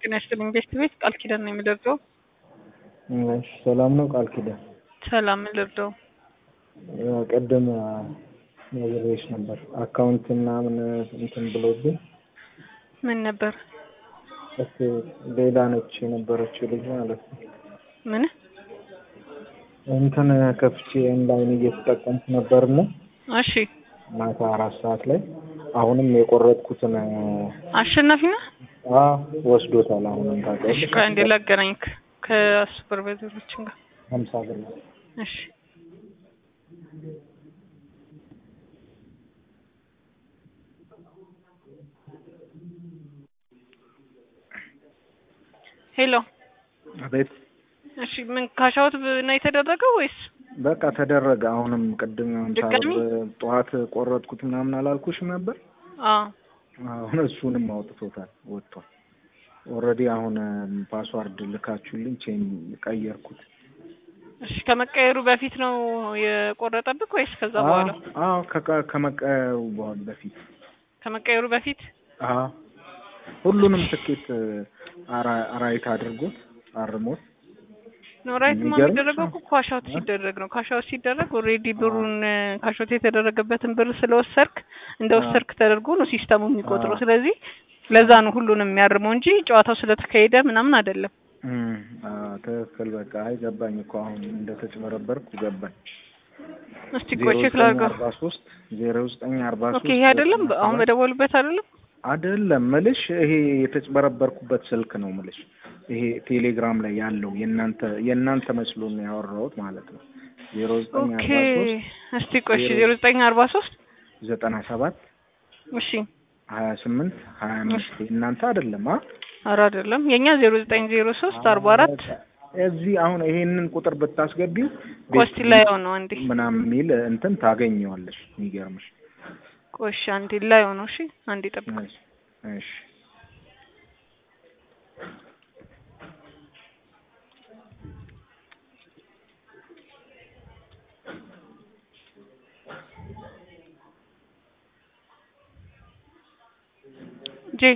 ጤና ይስጥልኝ ቤስት ቤት ቃል ኪዳን ነው የሚደርደው። እሺ ሰላም ነው ቃል ኪዳን? ሰላም የሚደርደው ቅድም ነግሬሽ ነበር አካውንት ምናምን እንትን ብሎብኝ ምን ነበር? እስ ሌላ ነች የነበረችው ልጅ ማለት ነው። ምን እንትን ከፍቼ ኦንላይን እየተጠቀምኩ ነበርና እሺ ማታ አራት ሰዓት ላይ አሁንም የቆረጥኩትን አሸናፊ ነህ? አዎ ወስዶታል። አሁንም እሺ ታውቂያለሽ ቆይ አንዴ ላገናኝክ ከሱፐርቫይዘሮችን ጋር ሀምሳ ብር ነው። እሺ ሄሎ አቤት እሺ ምን ካሻውት ነው የተደረገው ወይስ በቃ ተደረገ። አሁንም ቅድም ሀምሳ ድጋሚ? ብር ጠዋት ቆረጥኩት ምናምን አላልኩሽም ነበር? አዎ አሁን እሱንም አውጥቶታል ወጥቷል። ኦልሬዲ አሁን ፓስዋርድ ልካችሁልኝ ቼን ቀየርኩት። እሺ ከመቀየሩ በፊት ነው የቆረጠብክ ወይስ ከዛ በኋላ? አዎ ከቀ- ከመቀየሩ በኋላ በፊት ከመቀየሩ በፊት አዎ ሁሉንም ትኬት አራ- አራይት አድርጎት አርሞት ነው ራይት ማ የሚገርምሽ የሚደረገው እኮ ካሻውት ሲደረግ ነው። ካሻውት ሲደረግ ኦልሬዲ ብሩን ካሻውት የተደረገበትን ብር ስለወሰድክ እንደ ወሰድክ ተደርጎ ነው ሲስተሙ የሚቆጥረው። አዎ። ስለዚህ ለዛ ነው ሁሉንም የሚያርመው እንጂ ጨዋታው ስለተካሄደ ምናምን አይደለም። እም፣ አዎ ትክክል። በቃ አይ ገባኝ እኮ አሁን እንደተጭበረበርኩ ገባኝ። እስቲ ቆይ ቼክ ላድርገው። አርባ ሶስት ዜሮ ዘጠኝ አርባ ሶስት ኦኬ ይሄ አይደለም አሁን በደወሉበት አይደለም። አይደለም ምልሽ ይሄ የተጭበረበርኩበት ስልክ ነው ምልሽ። ይሄ ቴሌግራም ላይ ያለው የእናንተ የእናንተ መስሎ ነው ያወራሁት ማለት ነው። ዜሮ ዘጠኝ ኦኬ አርባ ሶስት እስቲ ቆይ እሺ ዜሮ ዘጠኝ አርባ ሶስት ዘጠና ሰባት እሺ ሀያ ስምንት ሀያ አምስት የእናንተ አይደለም አ ኧረ አይደለም የኛ ዜሮ ዘጠኝ ዜሮ ሶስት አርባ አራት እዚህ አሁን ይሄንን ቁጥር ብታስገቢው ኮስቲ ላይ ነው አንዴ ምናምን የሚል እንትን ታገኘዋለሽ። የሚገርምሽ ቆይ እሺ አንዴ ላይ ነው እሺ አንዴ ጠብቅ እሺ እሺ ጄ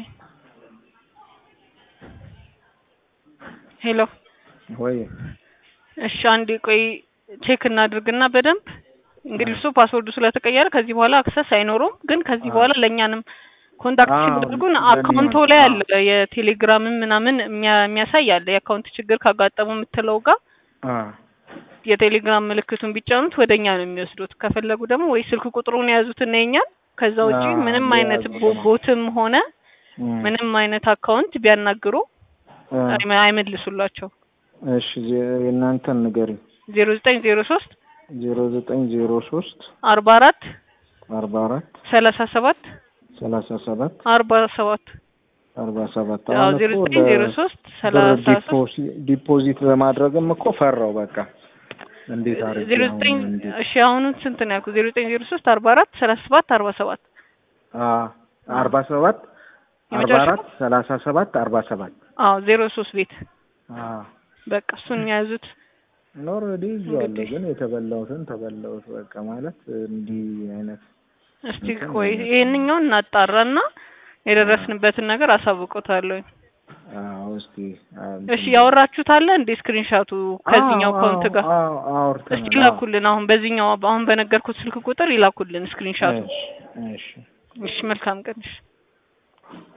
ሄሎ ወይ እሺ አንዴ ቆይ ቼክ እናድርግና በደንብ እንግዲህ እሱ ፓስወርዱ ስለተቀየረ ከዚህ በኋላ አክሰስ አይኖረውም። ግን ከዚህ በኋላ ለእኛንም ኮንታክት አዎ፣ ሲያደርጉን ለእኔ አካውንቶ ነው። ላይ አዎ። አለ የቴሌግራምም ምናምን የሚያ- የሚያሳይ አለ የአካውንት ችግር ካጋጠሙ የምትለው ጋር አ የቴሌግራም ምልክቱን ቢጫኑት ወደኛ ነው የሚወስዱት። ከፈለጉ ደግሞ ወይ ስልክ ቁጥሩን የያዙትና የኛን ከዛ ውጪ አዎ፣ ምንም አይነት የያዙት ቦ- ነው። ቦትም ሆነ እም፣ ምንም አይነት አካውንት ቢያናግሩ አ፣ አይመ- አይመልሱላቸው። እሺ ዜ- የእናንተን ንገሪኝ። ዜሮ ዘጠኝ ዜሮ ሶስት ዜሮ ዘጠኝ ዜሮ ሶስት አርባ አራት አርባ አራት ሰላሳ ሰባት ሰላሳ ሰባት አርባ ሰባት አርባ ሰባት አዎ አሁን ዜሮ እኮ ዘጠኝ ዜሮ ለ- ሶስት ብር ሰላሳ ሶስት ዲፖዚ- ዲፖዚት ለማድረግም እኮ ፈራው። በቃ እንዴት አድርጌ ዜሮ አሁን ዘጠኝ እንዴት እሺ አሁኑን ስንት ነው ያልኩት? ዜሮ ዘጠኝ ዜሮ ሶስት አርባ አራት ሰላሳ ሰባት አርባ ሰባት አ አርባ ሰባት አርባ የመጨረሻው? አራት ሰላሳ ሰባት አርባ ሰባት አዎ ዜሮ ሶስት ቤት አ በቃ እሱን የያዙት ኦልሬዲ ይዤዋለሁ፣ እንግዲህ ግን የተበላሁትን ተበላሁት። በቃ ማለት እንዲህ አይነት እስቲ እንትን ቆይ ነው። ይሄንኛውን እናጣራና የደረስንበትን ነገር አሳውቆታለሁ። አዎ እስቲ አ፣ እሺ ያወራችሁት አለ እንዴ ስክሪንሻቱ ከዚህኛው አዎ፣ አካውንት ጋር አዎ፣ አውርተናል። እስቲ አዎ። ይላኩልን። አሁን በዚህኛው አሁን በነገርኩት ስልክ ቁጥር ይላኩልን ስክሪንሻቱ። እሺ፣ እሺ። እሺ መልካም ቀን። እሺ